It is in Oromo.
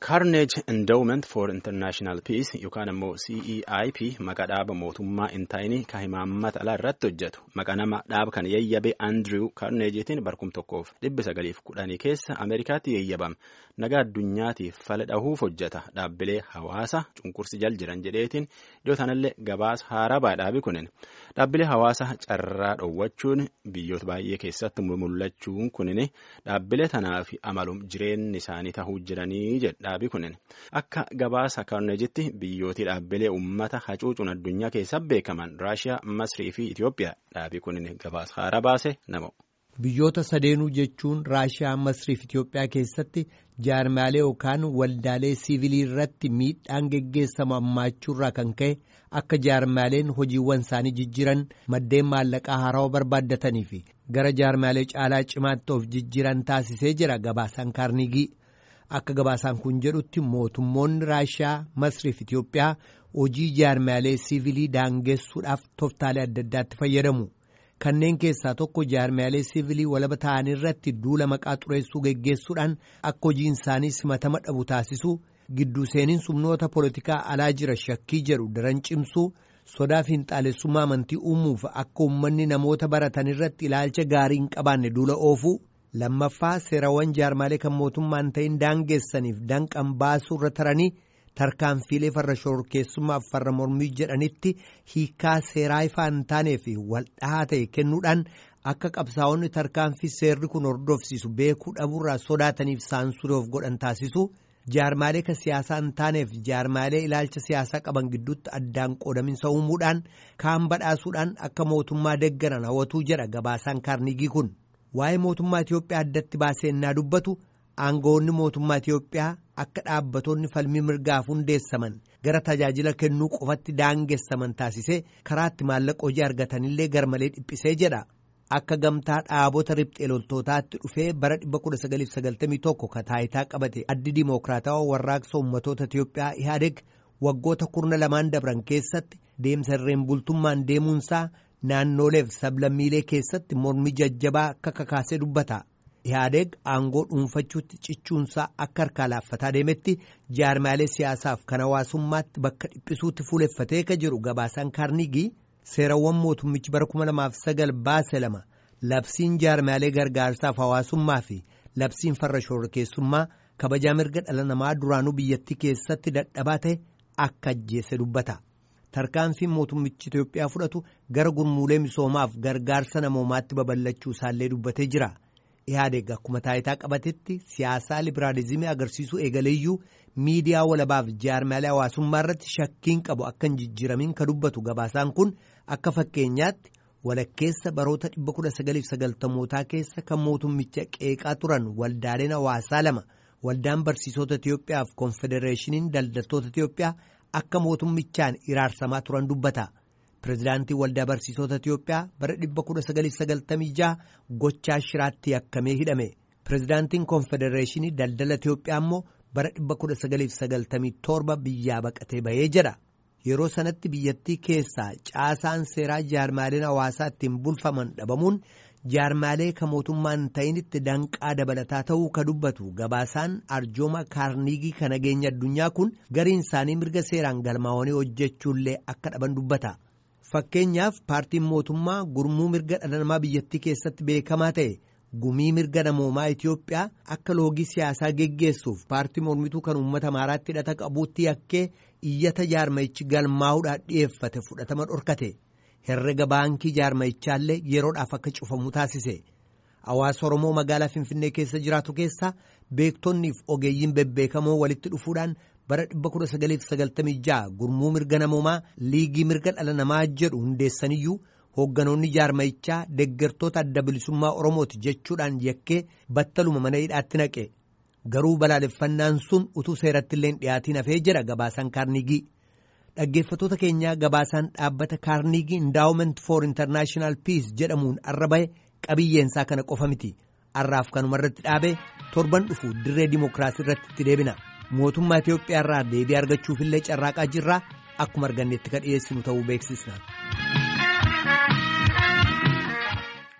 Carnage Endowment for International Peace yookaan immoo CEIP maqaa dhaaba mootummaa hin taane kan himaammata alaa irratti hojjetu maqaa nama dhaaba kan yayyabe Andrew Carnageetiin barkum tokkoof dhibbi sagaliif kudhanii keessa Ameerikaatti yayyabame nagaa addunyaatiif fala dhahuuf hojjeta dhaabbilee hawaasa cunqursi jal jiran jedheetiin iddoo sanallee gabaasa haaraa dhaabi kunin dhaabbilee hawaasa carraa dhoowwachuun biyyoota baay'ee keessatti mul'achuun kunin dhaabbilee tanaaf amalum jireenyi isaanii tahuu jiranii jedha. dhaabii kunin akka gabaasa karneejitti biyyootii dhaabbilee uummata hacuucuun addunyaa keessa beekaman raashiyaa masrii fi itiyoophiyaa dhaabii kunin gabaasa haaraa baase nama. biyyoota sadeenuu jechuun raashiyaa masrii fi itiyoophiyaa keessatti jaarmaalee yookaan waldaalee siivilii irratti miidhaan geggeessamu hammaachuurraa kan ka'e akka jaarmaaleen hojiiwwan isaanii jijjiran maddeen maallaqaa haarawaa barbaaddatanii fi gara jaarmaalee caalaa cimaatti of jijjiran taasisee jira gabaasaan kaarnigii. akka gabaasaan kun jedhutti mootummoonni raashiyaa masrii fi itiyoophiyaa hojii jaarmaalee siivilii daangessuudhaaf toftaalee adda addaatti fayyadamu kanneen keessaa tokko jaarmaalee siivilii walaba ta'an irratti duula maqaa xureessuu geggeessuudhaan akka hojiin isaanii simatama dhabu taasisuu gidduu seeniin sumnoota poolitikaa alaa jira shakkii jedhu daran cimsuu sodaa fiinxaalessummaa amantii uumuuf akka uummanni namoota baratan irratti ilaalcha gaarii hin qabaanne duula oofuu. lammaffaa seerawwan jaarmaalee kan mootummaan ta'in daangeessaniif danqan baasuu irra taranii tarkaanfiilee farra shororkeessummaaf farra mormii jedhanitti hiikaa seeraa ifaa hin taanee fi waldhahaa ta'e kennuudhaan akka qabsaa'onni tarkaanfii seerri kun hordofsiisu beekuu dhabuurraa sodaataniif saansuree of godhan taasisu jaarmaalee kan siyaasaa hin taaneef jaarmaalee ilaalcha siyaasaa qaban gidduutti addaan qoodaminsa uumuudhaan kaan badhaasuudhaan akka mootummaa deeggaran hawwatuu jedha gabaasaan kaarnigii kun. waa'ee mootummaa Itiyoophiyaa addatti baasee innaa dubbatu aangawoonni mootummaa Itiyoophiyaa akka dhaabbattoonni falmii mirgaaf hundeessaman gara tajaajila kennuu qofatti daangessaman taasisee karaatti maallaqa hojii argatanillee garmalee dhiphisee jedha. Akka gamtaa dhaabota riphxee loltootaatti dhufee bara 1991 ka taayitaa qabate addi dimookiraatawaa warraaqsa uummatoota Itiyoophiyaa Ihaadeg waggoota kurna lamaan dabran keessatti deemsa irreen bultummaan deemuunsaa. naannoleef sablammiilee keessatti mormi jajjabaa akka kakaasee dubbata ihaadeg aangoo dhuunfachuutti cichuunsaa akka harkaa laaffataa deemetti jaarmaalee siyaasaaf kan hawaasummaatti bakka dhiphisuutti fuuleffatee ka jiru gabaasaan kaarnigii seerawwan mootummichi bara 2009 baase lama labsiin jaarmaalee gargaarsaaf hawaasummaa fi labsiin farra shororkeessummaa kabajaa mirga dhala namaa duraanuu biyyattii keessatti dadhabaa ta'e akka ajjeese dubbata. tarkaanfiin mootummichi Itoophiyaa fudhatu gara gurmuulee misoomaaf gargaarsa namoomaatti babal'achuu isaallee dubbatee jira. Ihaadeg akkuma taayitaa qabatetti siyaasaa libiraalizimii agarsiisuu eegaleeyyuu miidiyaa walabaaf jaarmaalee hawaasummaa irratti shakkiin qabu akka hin jijjiiramin ka dubbatu gabaasaan kun akka fakkeenyaatti walakkeessa baroota 1990mootaa keessa kan mootummicha qeeqaa turan waldaaleen hawaasaa lama waldaan barsiisota Itiyoophiyaa fi konfedereeshiniin daldaltoota Itiyoophiyaa. akka mootummichaan iraarsamaa turan dubbata pirezidaantii waldaa barsiisota Itiyoophiyaa bara 1996 gochaa shiraatti yakkamee hidhame pirezidaantiin konfedereeshinii daldala Itiyoophiyaa immoo bara 1997 biyyaa baqatee bahee jedha yeroo sanatti biyyattii keessaa caasaan seeraa jaarmaaleen hawaasaa ittiin bulfaman dhabamuun jaarmaalee ka mootummaan ta'initti danqaa dabalataa ta'uu ka dubbatu gabaasaan arjooma kaarnigii ka nageenya addunyaa kun gariin isaanii mirga seeraan galmaa'anii hojjechuullee akka dhaban dubbata. Fakkeenyaaf paartiin mootummaa gurmuu mirga dhala namaa biyyattii keessatti beekamaa ta'e gumii mirga namoomaa Itiyoophiyaa akka loogii siyaasaa geggeessuuf paartii mormituu kan uummata amaaraatti hidhata qabuutti yakkee iyyata jaarmayichi galmaa'uudhaan dhiyeeffate fudhatama dhorkate. herrega baankii jaarmayichaallee yeroodhaaf akka cufamu taasise hawaasa oromoo magaalaa finfinnee keessa jiraatu keessaa beektonni fi ogeeyyiin bebbeekamoo walitti dhufuudhaan bara 1996 gurmuu mirga namoomaa liigii mirga dhala namaa jedhu hundeessaniyyuu hoogganoonni jaarmayichaa deggertoota adda bilisummaa oromooti jechuudhaan yakkee battaluma mana hidhaatti naqe garuu balaaleffannaan sun utuu seeratti illee dhiyaatiin hafee jedha gabaasaan kaarnigii. dhaggeeffatoota keenyaa gabaasaan dhaabbata kaarnigii indaawument for international peace jedhamuun arra bahe qabiyyeensaa kana qofa miti arraaf kanuma irratti dhaabe torban dhufu dirree dimookiraasii irratti itti deebina mootummaa Itiyoophiyaa irraa deebii argachuufillee carraaqaa jirraa akkuma arganneetti ka dhiyeessinu ta'uu beeksisna.